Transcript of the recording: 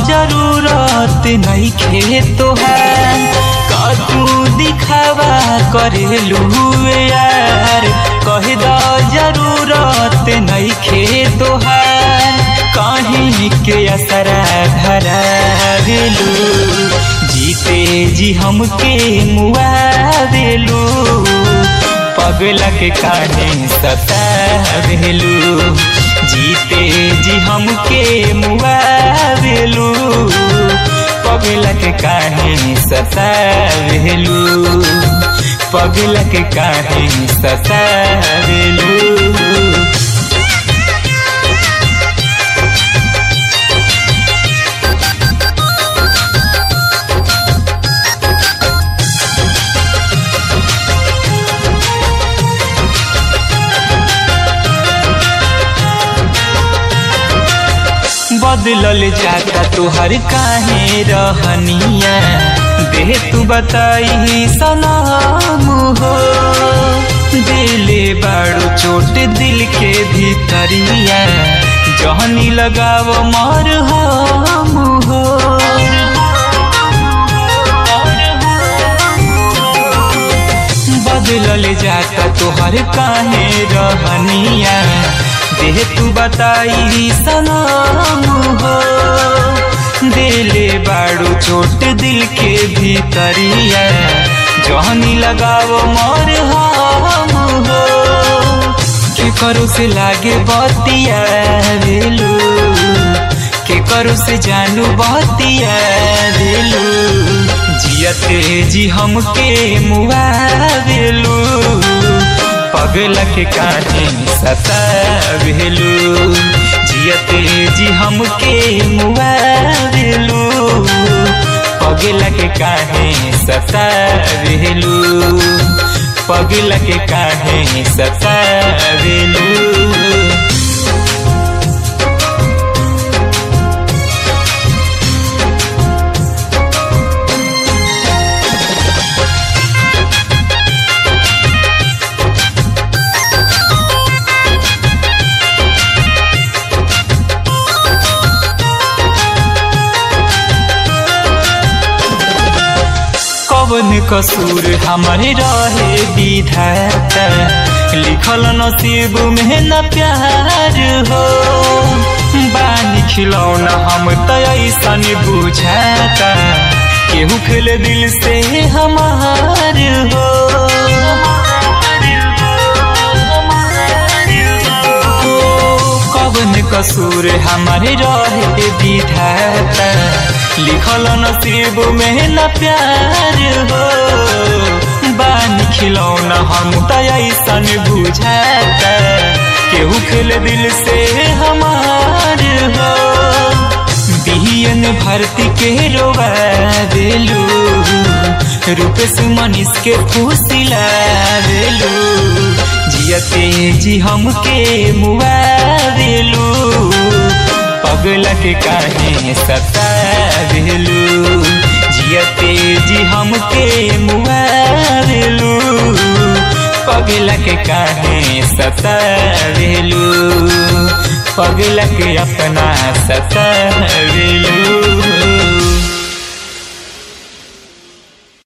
जरूरत नहीं खे तोहार का तू दिखावा करेलू यार कह द जरूरत नहीं खे तोहार कहीं के असरा धरा देलू जीते जी हमके मुआ देलू पगला के काहे सतावेलू जीते जी हमके मुआ देलू पगला के काहे सतावेलू पगला के काहे सतावेलू बदलल जाता तुहर काहे रहनिया दे तू बताई सलाम हो दिले बाड़ू चोट दिल के भीतरिया जहनी लगाव मर हम हो बदलल जाता तुहर काहे रहनिया देह तू बताई सलाम हो दिले बाड़ू चोट दिल के भीतरिया जहनी लगाओ मोर हम हो के करो से लागे बतिया रेलू के करो से जानू बतिया रेलू जियते जी हमके मुआ देलू पगला के काहे सतावेलू जियते जी हमके मुआ देलू पगला के काहे सतावेलू पगला के काहे सतावेलू कवन कसूर हमारे रहे विधाता लिखल नसीब में न प्यार हो बानी खिलौना हम तो ऐसन बुझाता केहू खेले दिल से हमार हो कवन कसूर हमारे रहे विधाता लिखल नसीब में न प्यार हो बानी खिलौना हम तो ऐसन बुझाता केहू खेल दिल से हमार हो बिहियन भर्ती के रोवा देलू रूपेश मनीष के फूसिला देलू जियते जी हमके मुआ देलू पगला के काहे सतावेलू जियते जी हमके मुआ देलू पगला के काहे सतावेलू पगला के अपना सतावेलू